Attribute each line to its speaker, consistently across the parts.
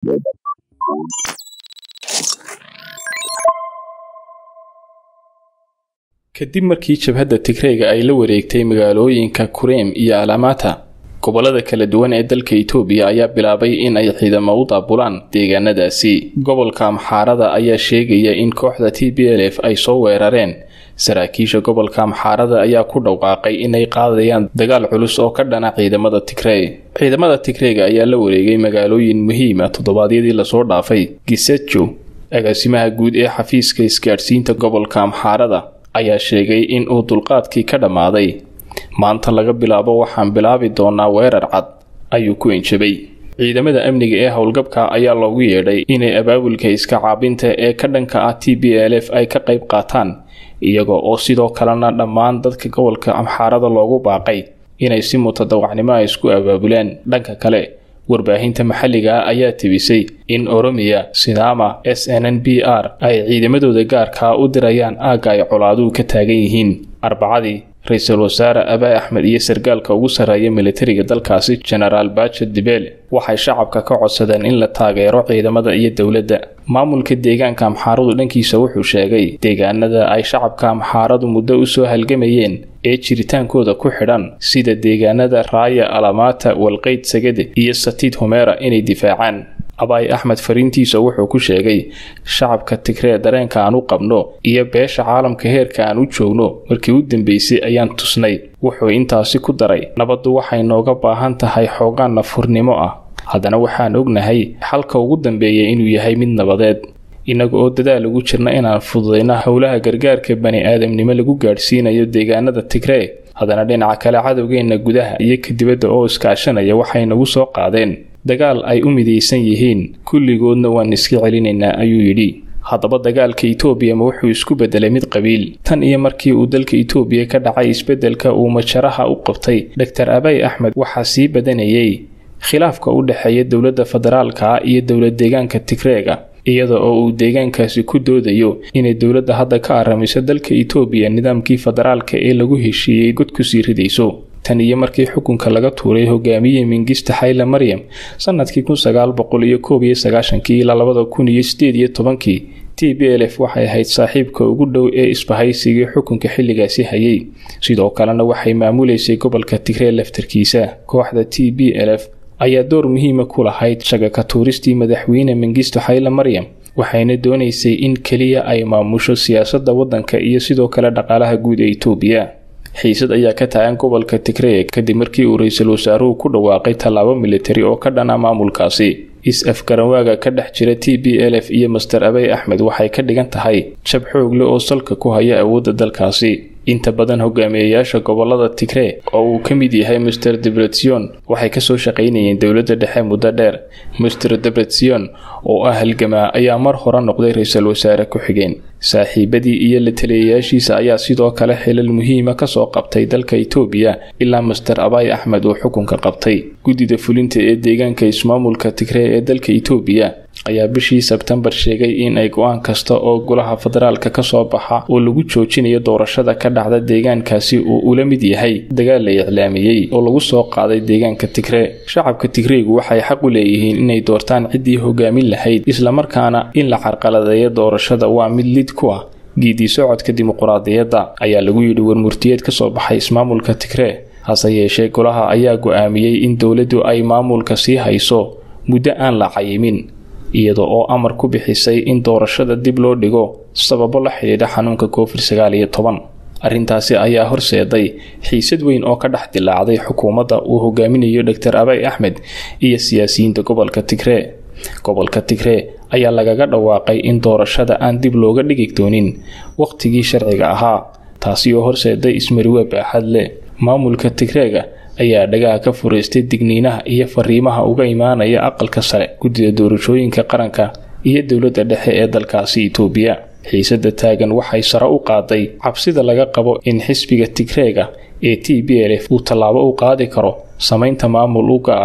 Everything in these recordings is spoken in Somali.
Speaker 1: kadib markii jabhadda tigreega ay la wareegtay magaalooyinka kureem iyo alamata gobolada kala duwan ee dalka itoobiya ayaa bilaabay in ay ciidamo u daabulaan deegaanadaasi gobolka amxaarada ayaa sheegaya in kooxda t b l f ay soo weerareen saraakiisha gobolka amxaarada ayaa ku dhawaaqay inay qaadayaan dagaal culus oo ka dhana ciidamada tigrey ciidamada tigreega ayaa la wareegay magaalooyin muhiima toddobaadyadii lasoo dhaafay gisejo agaasimaha guud ee xafiiska isgaadhsiinta gobolka amxaarada ayaa sheegay in uu dulqaadkii ka dhammaaday maanta laga bilaabo waxaan bilaabi doonaa weerar cad ayuu ku enjabay ciidamada amniga ee howlgabka ayaa loogu yeedhay inay abaabulka iska caabinta ee ka dhanka ah t b l f ay ka qayb qaataan iyaga oo sidoo kalena dhammaan dadka gobolka amxaarada loogu baaqay inay si mutadawacnimo a isku abaabulaan dhanka kale warbaahinta maxalliga ah ayaa tebisay in oromiya sidaama s n n b r ay ciidamadooda gaarkaa u dirayaan aagga ay colaaduhu ka taagan yihiin arbacadii ra-iisul wasaare abaa axmed iyo sargaalka ugu sarreeya militariga dalkaasi genaraal baaja dibele waxay shacabka ka codsadeen in la taageero ciidamada iyo dowladda maamulka deegaanka amxaaradu dhankiisa wuxuu sheegay deegaanada ay shacabka amxaaradu muddo u soo halgamayeen ee jiritaankooda ku xidhan sida deegaanada raaya alamaata walqeyd sagade iyo satiid humeera inay difaacaan abaay axmed fariintiisa wuxuu ku sheegay shacabka tigree dareenka aan u qabno iyo beesha caalamka heerka aan u joogno markii u dambeysay ayaan tusnay wuxuu intaasi ku daray nabaddu waxay nooga baahan tahay xoogaan nafurnimo ah haddana waxaan ognahay xalka ugu dambeeya inuu yahay mid nabadeed innaga oo dadaal ugu jirna inaan fududayno howlaha gargaarka bani aadamnimo lagu gaadhsiinayo deegaanada tigree haddana dhinaca kale cadowgeenna gudaha iyo ka dibadda oo iskaashanaya waxay nagu soo qaadeen dagaal ay u midaysan yihiin kulligoodna waan iska celinaynaa ayuu yidhi haddaba dagaalka itoobiya ma wuxuu isku bedelay mid qabiil tan iyo markii uu dalka itoobiya ka dhacay isbeddelka uu majaraha u qabtay dor abay axmed waxaa sii badanayay khilaafka u dhexeeya dowladda federaalka iyo dowlad deegaanka tigreega iyada oo uu deegaankaasi ku doodayo inay dowladda hadda ka aramiso dalka itoobiya nidaamkii federaalka ee lagu heshiiyey god kusii ridayso tan iyo markii xukunka laga tuuray hogaamiye mingista xayla maryam sanadkii kun sagaal boqol iyo koob iyo sagaashankii ilaa labada kun iyo sideed iyo tobankii t b l f waxay ahayd saaxiibka ugu dhow ee isbahaysigii xukunka xilligaasi hayay sidoo kalena waxay maamuleysay gobolka tigree laftarkiisa kooxda t b l f ayaa door muhiima ku lahayd shagaka tuuristii madaxweyne mengisto xayla maryam waxayna doonaysay in keliya ay maamusho siyaasadda waddanka iyo sidoo kale dhaqaalaha guud ee itoobiya xiisad ayaa ka taagan gobolka tigree kadib markii uu ra-iisul wasaaruhu ku dhawaaqay tallaabo militari oo ka dhana maamulkaasi is-afgaranwaaga ka dhex jira t b l f iyo master abey axmed waxay ka dhigan tahay jab xoogle oo salka ku haya awoodda dalkaasi inta badan hogaamiyayaasha gobolada tigree oo uu ka mid yahay master debretsion waxay kasoo shaqaynayeen dowladda dhexe muddo dheer master debretsion oo ah halgamaa ayaa mar hore noqday ra-iisul wasaare ku-xigeen saaxiibadii iyo la taliyayaashiisa ayaa sidoo kale xilal muhiima kasoo qabtay dalka itoobiya ilaa master abay axmed uu xukunka qabtay guddida fulinta ee deegaanka ismaamulka tigree ee dalka itoobiya ayaa bishii sebtembar sheegay in ay go-aan kasta oo golaha federaalka kasoo baxa oo lagu joojinayo doorashada ka dhacda deegaankaasi uu ula mid yahay dagaal la iclaamiyey oo lagu soo qaaday deegaanka tigree shacabka tigreegu waxay xaq u leeyihiin inay doortaan ciddii hogaamin lahayd islamarkaana in la carqaladeeyo doorashada waa mid lid ku ah giidii socodka dimuquraadiyadda ayaa lagu yidhi warmurtiyeed kasoo baxay ismaamulka tigree hase yeeshee golaha ayaa go-aamiyey in dowladdu ay maamulka sii hayso muddo aan la cayimin iyada oo amar ku bixisay in doorashada dib loo dhigo sababo la xidhiidha xanuunka covid sagaal iyo toban arrintaasi ayaa horseeday xiisad weyn oo ka dhex dilaacday xukuumadda uu hogaaminayo dor abay axmed iyo siyaasiyiinta gobolka tigree gobolka tigree ayaa lagaga dhawaaqay in doorashada aan dib looga dhigi doonin wakhtigii sharciga ahaa taasi oo horseeday ismariwe baaxad leh maamulka tigreega ayaa dhagaha ka fureystay digniinaha iyo fariimaha uga imaanaya aqalka sare guddida doorashooyinka qaranka iyo dowladda dhexe ee dalkaasi itoobiya xiisada taagan waxay sare u qaaday cabsida laga qabo in xisbiga tigreega ee t b l f uu tallaabo u qaadi karo samaynta maamul u gaara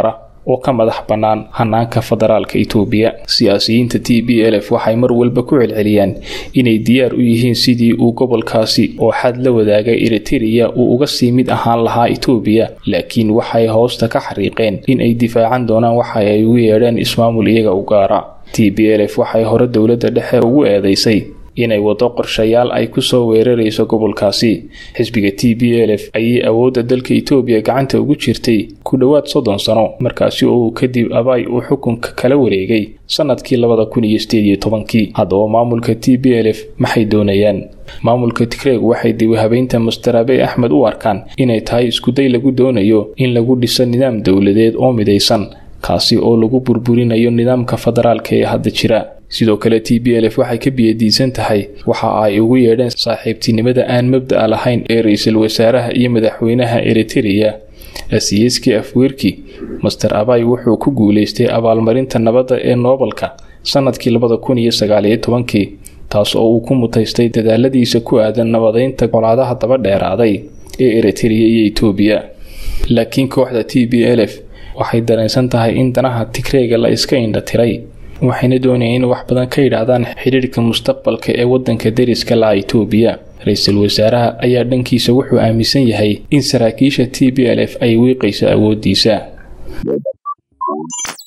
Speaker 1: oo ka madax bannaan hanaanka federaalka itoobiya siyaasiyiinta t b l f waxay mar walba ku celceliyaan inay diyaar u yihiin sidii uu gobolkaasi oo xad la wadaagay eritereya uu uga sii mid ahaan lahaa itoobiya laakiin waxay hoosta ka xariiqeen in ay difaacan doonaan waxa ay ugu yeedheen ismaamul iyaga u gaara t b l f waxay hore dowladda dhexe ugu eedeysay inay wado qorshayaal ay kusoo weerarayso gobolkaasi xisbiga t b l f ayay awoodda dalka itoobiya gacanta ugu jirtay ku dhowaad soddon sano markaasi oo kadib abay uu xukunka kala wareegay sanadkii labada kun iyo sideed iyo tobankii haddaba maamulka t b l f maxay doonayaan maamulka tigreeg waxay dibihabeynta master abey axmed u arkaan inay tahay iskuday lagu doonayo in lagu dhiso nidaam dowladeed oo midaysan kaasi oo lagu burburinayo nidaamka federaalka ee hadda jira sidoo kale t b l f waxay ka biyadiisan tahay waxa ay ugu yeedheen saaxiibtinimada aan mabda'a lahayn ee ra-iisul wasaaraha iyo madaxweynaha eritereya asiyiski afweerki master abay wuxuu ku guuleystay abaalmarinta nabadda ee noobalka sanadkii labada kun iyo sagaaliyo tobankii taas oo uu ku mutaystay dadaaladiisa ku aadan nabadeynta colaadaha daba dheeraaday ee eritereya iyo itoobiya laakiin kooxda t b l f waxay dareensan tahay in danaha tigreega la iska indha tiray waxayna doonayeen in wax badan ka yidhaahdaan xidhiirhka mustaqbalka ee waddanka deriska laha itoobiya ra-iisul wasaaraha ayaa dhankiisa wuxuu aaminsan yahay in saraakiisha t b l f ay wiiqayso awooddiisa